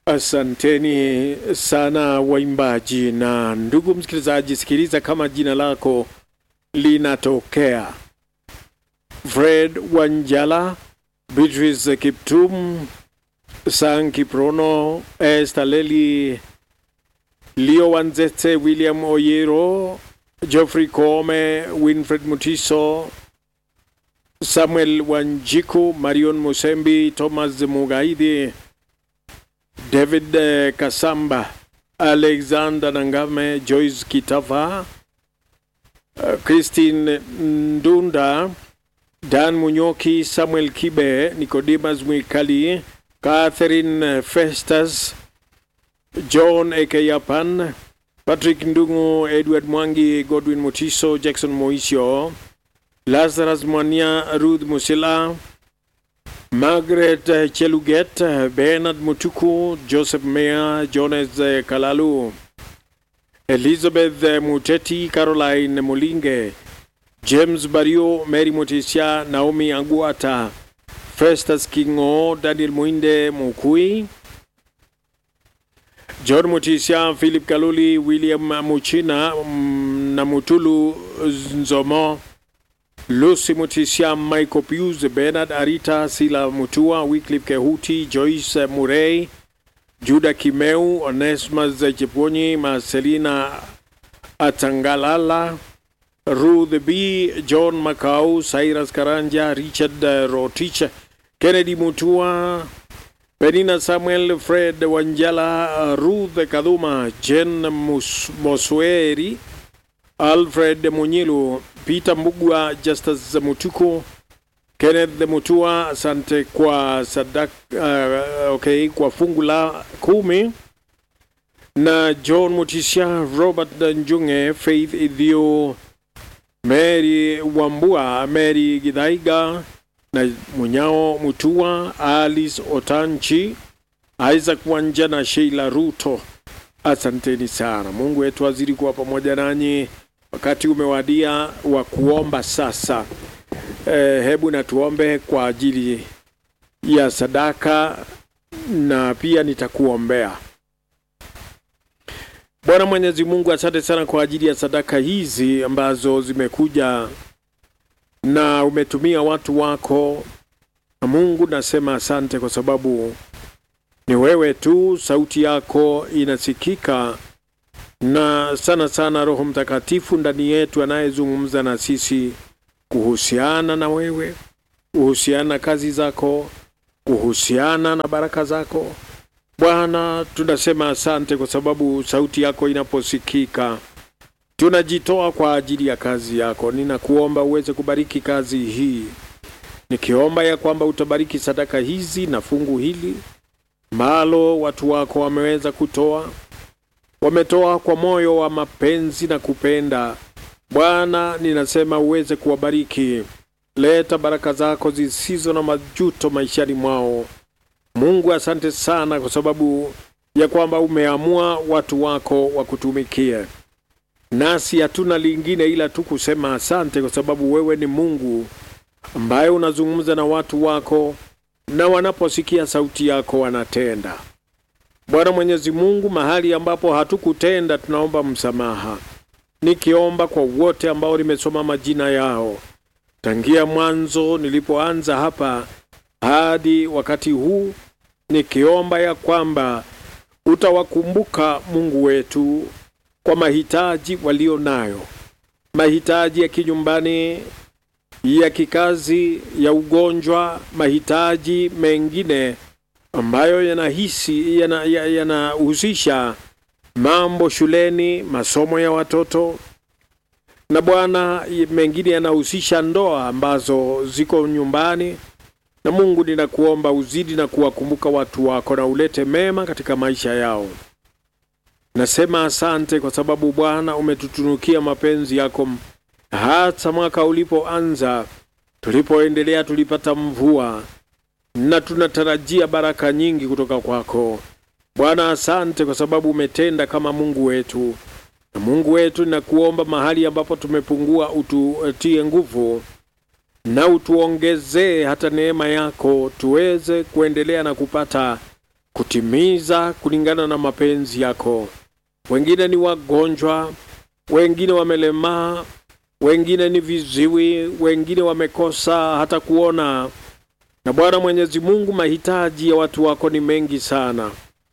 Asanteni sana waimbaji. Na ndugu msikilizaji, sikiliza kama jina lako linatokea: Fred Wanjala, Beatrice Kiptum, Sang Kiprono, Esther Leli, Leo Wanzete, William Oyero, Geoffrey Kome, Winfred Mutiso, Samuel Wanjiku, Marion Musembi, Thomas Mugaidi, David eh, Kasamba, Alexander Nangame, Joyce Kitava, uh, Christine Ndunda, Dan Munyoki, Samuel Kibe, Nicodemus Mwikali, Catherine Festus, John Ekeyapan, Patrick Ndungu, Edward Mwangi, Godwin Mutiso, Jackson Moisio, Lazarus Mwania, Ruth Musila, Margaret eh, Cheluget, eh, Bernard Mutuku, Joseph Mea, Jones eh, Kalalu, Elizabeth eh, Muteti, Caroline Mulinge, James Bario, Mary Mutisia, Naomi Aguata, Festus Kingo, Daniel Muinde Mukui, John Mutisia, Philip Kaluli, William Muchina mm, na Mutulu Nzomo, Lucy Mutisia, Michael Pius, Bernard Arita, Sila Mutua, Wycliffe Kehuti, Joyce Murray, Juda Kimeu, Onesmus Chepwonyi, Marcelina Atangalala, Ruth B, John Macau, Cyrus Karanja, Richard uh, Rotich, Kennedy Mutua, Penina Samuel, Fred Wanjala, Ruth Kaduma, Jen Mus- Mosweri, Alfred Munyilu, Peter Mbugwa, Justus Mutuku, Kenneth Mutua, asante kwa sadak, uh, okay, kwa fungu la kumi na John Mutisha, Robert Njunge, Faith Idhio, Mary Wambua, Mary Gidaiga na Munyao Mutua, Alice Otanchi, Isaac Wanja na Sheila Ruto. Asanteni sana. Mungu wetu azidi kuwa pamoja nanyi. Wakati umewadia wa kuomba sasa. Eh, hebu na tuombe kwa ajili ya sadaka na pia nitakuombea. Bwana Mwenyezi Mungu, asante sana kwa ajili ya sadaka hizi ambazo zimekuja na umetumia watu wako. Na Mungu, nasema asante kwa sababu ni wewe tu, sauti yako inasikika, na sana sana Roho Mtakatifu ndani yetu anayezungumza na sisi kuhusiana na wewe, kuhusiana na kazi zako, kuhusiana na baraka zako. Bwana, tunasema asante kwa sababu sauti yako inaposikika tunajitoa kwa ajili ya kazi yako. Ninakuomba uweze kubariki kazi hii, nikiomba ya kwamba utabariki sadaka hizi na fungu hili ambalo watu wako wameweza kutoa, wametoa kwa moyo wa mapenzi na kupenda. Bwana, ninasema uweze kuwabariki, leta baraka zako zisizo na majuto maishani mwao. Mungu, asante sana kwa sababu ya kwamba umeamua watu wako wakutumikie, nasi hatuna lingine ila tu kusema asante, kwa sababu wewe ni Mungu ambaye unazungumza na watu wako, na wanaposikia sauti yako wanatenda. Bwana Mwenyezi Mungu, mahali ambapo hatukutenda tunaomba msamaha, nikiomba kwa wote ambao nimesoma majina yao tangia mwanzo nilipoanza hapa hadi wakati huu, nikiomba ya kwamba utawakumbuka Mungu wetu kwa mahitaji walio nayo, mahitaji ya kinyumbani, ya kikazi, ya ugonjwa, mahitaji mengine ambayo yanahisi yanahusisha yana yanahusisha mambo shuleni, masomo ya watoto na Bwana, mengine yanahusisha ndoa ambazo ziko nyumbani. Na Mungu, ninakuomba uzidi na kuwakumbuka watu wako na ulete mema katika maisha yao. Nasema asante kwa sababu Bwana umetutunukia mapenzi yako. Hata mwaka ulipoanza, tulipoendelea, tulipata mvua na tunatarajia baraka nyingi kutoka kwako Bwana. Asante kwa sababu umetenda kama Mungu wetu na Mungu wetu, ninakuomba mahali ambapo tumepungua, ututie nguvu na utuongezee hata neema yako, tuweze kuendelea na kupata kutimiza kulingana na mapenzi yako. Wengine ni wagonjwa, wengine wamelemaa, wengine ni viziwi, wengine wamekosa hata kuona. Na Bwana Mwenyezi Mungu, mahitaji ya watu wako ni mengi sana,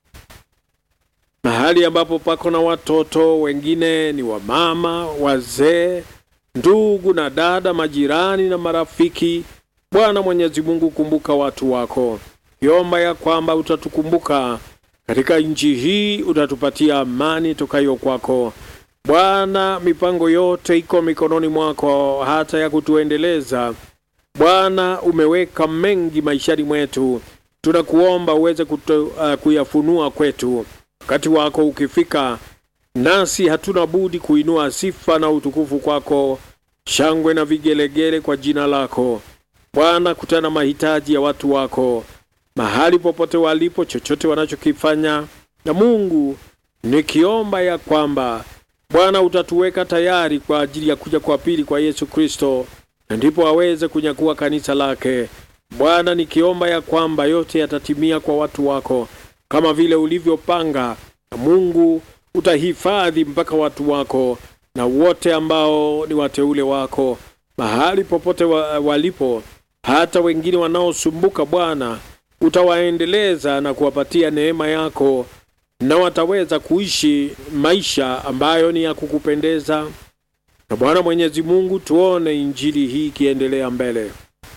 mahali ambapo pako na watoto, wengine ni wamama, wazee, ndugu na dada, majirani na marafiki. Bwana Mwenyezi Mungu, kumbuka watu wako, kiomba ya kwamba utatukumbuka katika nchi hii, utatupatia amani tokayo kwako Bwana. Mipango yote iko mikononi mwako, hata ya kutuendeleza Bwana. Umeweka mengi maishani mwetu, tunakuomba uweze kutu, uh, kuyafunua kwetu. Wakati wako ukifika, nasi hatuna budi kuinua sifa na utukufu kwako, shangwe na vigelegele kwa jina lako Bwana. Kutana mahitaji ya watu wako mahali popote walipo, chochote wanachokifanya, na Mungu nikiomba ya kwamba Bwana utatuweka tayari kwa ajili ya kuja kwa pili kwa Yesu Kristo, na ndipo aweze kunyakua kanisa lake. Bwana nikiomba ya kwamba yote yatatimia kwa watu wako kama vile ulivyopanga, na Mungu utahifadhi mpaka watu wako na wote ambao ni wateule wako mahali popote wa, walipo, hata wengine wanaosumbuka Bwana utawaendeleza na kuwapatia neema yako na wataweza kuishi maisha ambayo ni ya kukupendeza. Na Bwana Mwenyezi Mungu, tuone injili hii ikiendelea mbele,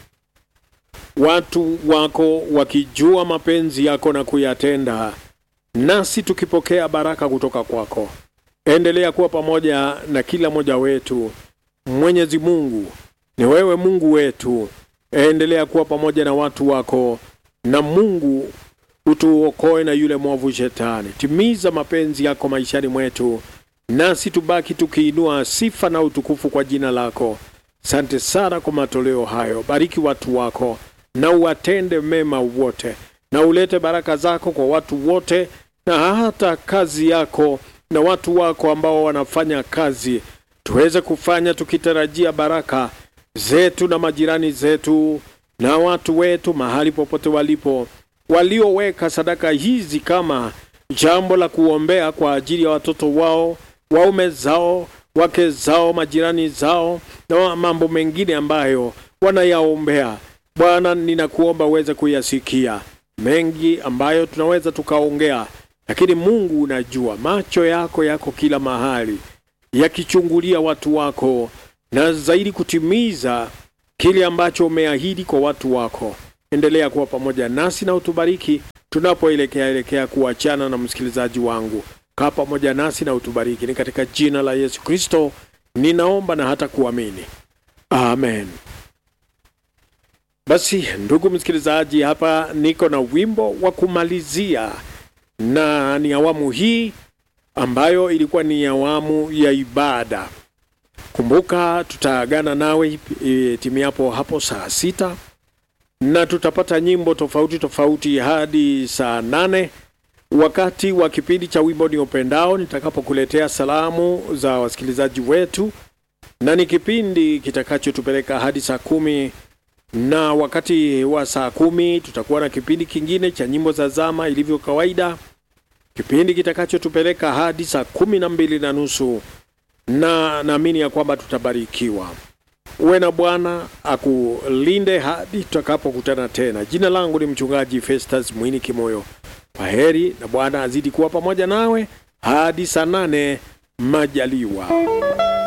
watu wako wakijua mapenzi yako na kuyatenda, nasi tukipokea baraka kutoka kwako. Endelea kuwa pamoja na kila mmoja wetu. Mwenyezi Mungu, ni wewe Mungu wetu, endelea kuwa pamoja na watu wako, na Mungu utuokoe na yule mwovu Shetani. Timiza mapenzi yako maishani mwetu, nasi tubaki tukiinua sifa na utukufu kwa jina lako. Sante sana kwa matoleo hayo. Bariki watu wako na uwatende mema wote, na ulete baraka zako kwa watu wote, na hata kazi yako na watu wako ambao wanafanya kazi, tuweze kufanya tukitarajia baraka zetu na majirani zetu na watu wetu mahali popote walipo walioweka sadaka hizi kama jambo la kuombea kwa ajili ya watoto wao, waume zao, wake zao, majirani zao na mambo mengine ambayo wanayaombea. Bwana, ninakuomba uweze kuyasikia mengi ambayo tunaweza tukaongea, lakini Mungu unajua, macho yako yako kila mahali yakichungulia watu wako na zaidi kutimiza kile ambacho umeahidi kwa watu wako. Endelea kuwa pamoja nasi na utubariki tunapoelekea elekea kuachana na msikilizaji wangu. Kaa pamoja nasi na utubariki, ni katika jina la Yesu Kristo ninaomba na hata kuamini, amen. Basi ndugu msikilizaji, hapa niko na wimbo wa kumalizia, na ni awamu hii ambayo ilikuwa ni awamu ya ibada. Kumbuka tutaagana nawe e, timiapo hapo saa sita na tutapata nyimbo tofauti tofauti hadi saa nane wakati wa kipindi cha wimbo ni upendao, nitakapokuletea salamu za wasikilizaji wetu, na ni kipindi kitakachotupeleka hadi saa kumi na wakati wa saa kumi tutakuwa na kipindi kingine cha nyimbo za zama ilivyo kawaida, kipindi kitakachotupeleka hadi saa kumi na mbili na nusu na naamini ya kwamba tutabarikiwa. Uwe na Bwana akulinde hadi tutakapokutana tena. Jina langu ni mchungaji Festus Mwini Kimoyo. Kwa heri na Bwana azidi kuwa pamoja nawe hadi saa nane majaliwa.